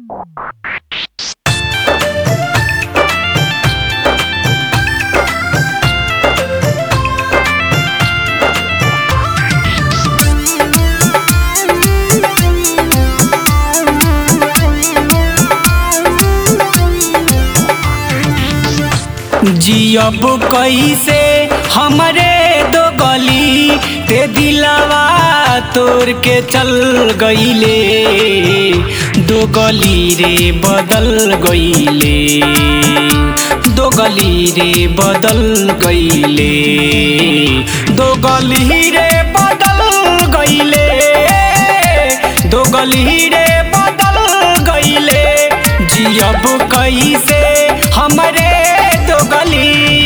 जियब कैसे हमरे दो गली ते दिलावा तोड़ के चल गईले दो गली रे बदल गईले दो गली रे बदल गईले दो गली रे बदल गईले दो गली रे बदल गईले जियब कैसे हमरे दो गली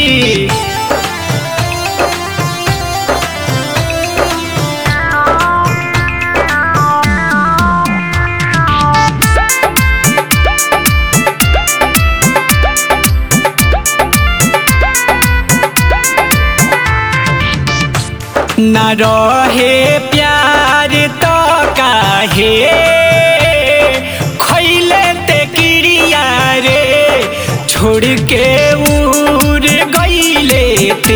न रहे प्यार तो काहे खैले ते किरिया रे छोड़ के उड़ गईले ते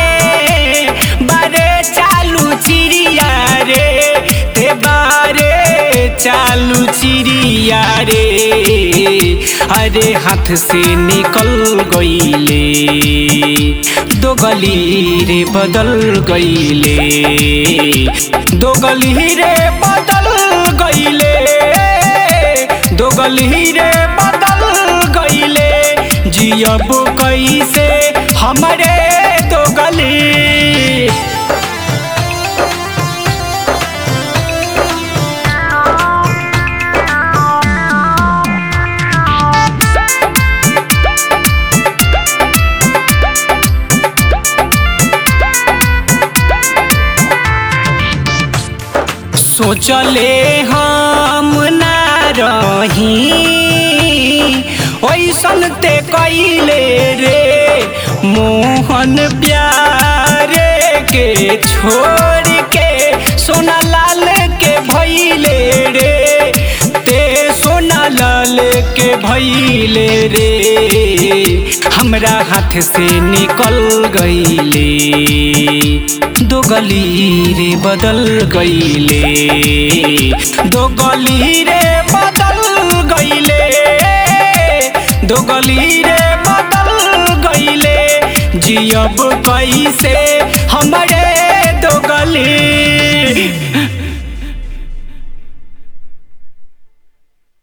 बारे चालू चिड़िया रे ते बारे चालू चिड़िया रे अरे हाथ से निकल गईले दो गली रे बदल गईले दो गली रे बदल गईले दो गली रे बदल गईले जियब कैसे हमरे दो गली सोचले हम ना रही ओइसन ते कैले रे मोहन प्यारे के छोड़ के सोना लाल के भैले रे ते सोना लाल के भैले रे हमरा हाथ से निकल गईले दो गली रे बदल गईले दो गली रे बदल गईले दो गली रे बदल गईले जियब कैसे हमरे दो गली